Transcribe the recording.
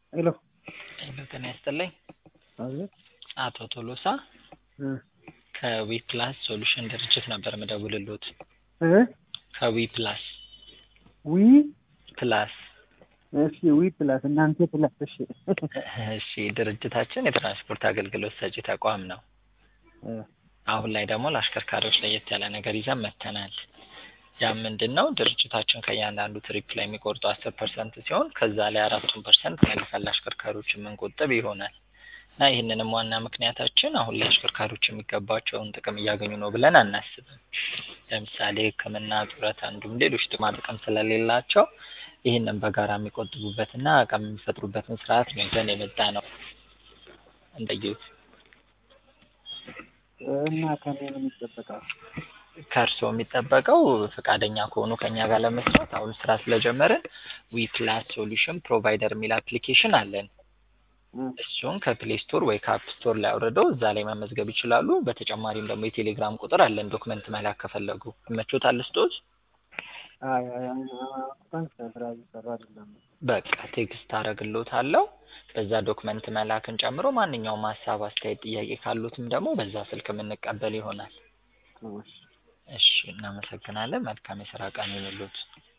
ሄሎ ሄሎ ጤና ይስጥልኝ። አቤት አቶ ቶሎሳ እ ከዊ ፕላስ ሶሉሽን ድርጅት ነበር ምደውልሎት። እ ከዊ ፕላስ ዊ ፕላስ እሺ ዊ ፕላስ እናንተ ፕላስ እሺ እሺ ድርጅታችን የትራንስፖርት አገልግሎት ሰጪ ተቋም ነው። እ አሁን ላይ ደግሞ ለአሽከርካሪዎች ለየት ያለ ነገር ይዘን መጥተናል። ያ ምንድን ነው? ድርጅታችን ከእያንዳንዱ ትሪፕ ላይ የሚቆርጡ አስር ፐርሰንት ሲሆን ከዛ ላይ አራቱን ፐርሰንት መልሰን ለአሽከርካሪዎች የምንቆጥብ ይሆናል እና ይህንንም ዋና ምክንያታችን አሁን ላይ አሽከርካሪዎች የሚገባቸውን ጥቅም እያገኙ ነው ብለን አናስብም። ለምሳሌ ሕክምና፣ ጡረታ እንዲሁም ሌሎች ጥቅማ ጥቅም ስለሌላቸው ይህንን በጋራ የሚቆጥቡበትና አቅም የሚፈጥሩበትን ስርዓት ነው ይዘን የመጣ ነው። እንደየት እና ከኔ ምን ይጠበቃል? ከእርስዎ የሚጠበቀው ፈቃደኛ ከሆኑ ከኛ ጋር ለመስራት አሁን ስራ ስለጀመርን ዊ ፕላስ ሶሉሽን ፕሮቫይደር የሚል አፕሊኬሽን አለን። እ እሱን ከፕሌይ ስቶር ወይ ከአፕ ስቶር ላይ አውርደው እዛ ላይ መመዝገብ ይችላሉ። በተጨማሪም ደግሞ የቴሌግራም ቁጥር አለን ዶክመንት መላክ ከፈለጉ ይመቾታል ስጦት አይ አይ አይ እንኳን ስራ እየሰራ አይደለም። በቃ ቴክስት አደርግልዎታለሁ። በዛ ዶክመንት መላክን ጨምሮ ማንኛውም ሀሳብ፣ አስተያየት፣ ጥያቄ ካሉትም ደግሞ በዛ ስልክ የምንቀበል ይሆናል። እሺ እሺ እናመሰግናለን። መልካም የስራ ቀን ይሁንልዎት።